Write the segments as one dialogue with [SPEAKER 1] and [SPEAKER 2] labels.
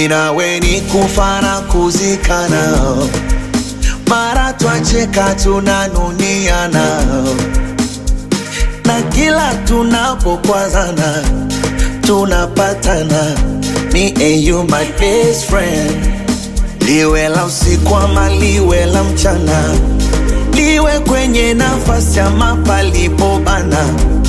[SPEAKER 1] minawe ni kufa na kuzikana, mara twacheka tunanuniana, na kila tunapokwazana tunapatana. Me and you my best friend, liwe la usiku ama liwe la mchana, liwe kwenye nafasi ama palipobana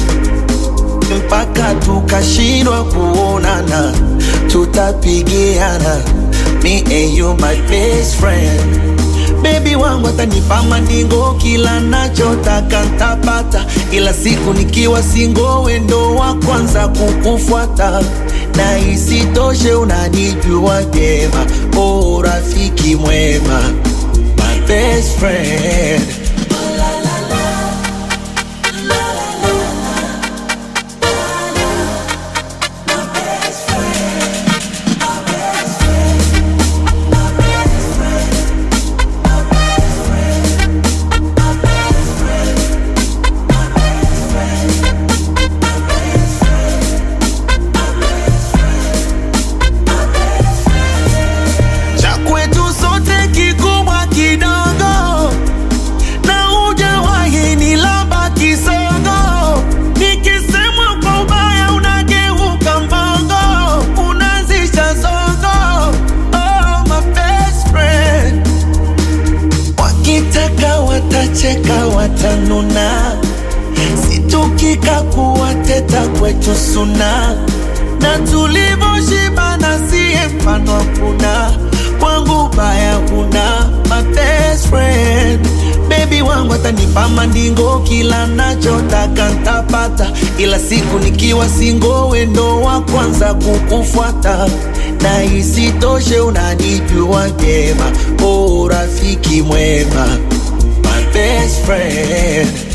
[SPEAKER 1] mpaka tukashindwa kuonana, tutapigiana. Me and you my best friend. Baby wangu atanipa mandingo, kila nachotaka ntapata, ila siku nikiwa singo, wendo wa kwanza kukufuata na isitoshe unanijua vyema, oh rafiki mwema, my best friend. cha kwetu sote kikubwa kidogo, na hujawahi nilamba kisogo. Nikisemwa kwa ubaya unageuka mbogo, unazisha zogo. Oh, my best friend. Wakitaka watacheka, watanuna, situkika kuwateta kwetu suna, na tulivyoshibana siye mfano hakuna, kwangu baya huna, my best friend. Baby wangu atanipa mandingo, kila nachotaka ntapata, ila siku nikiwa singo, wendo wa kwanza kukufuata, na isitoshe unanijua vyema, oh rafiki mwema, my best friend.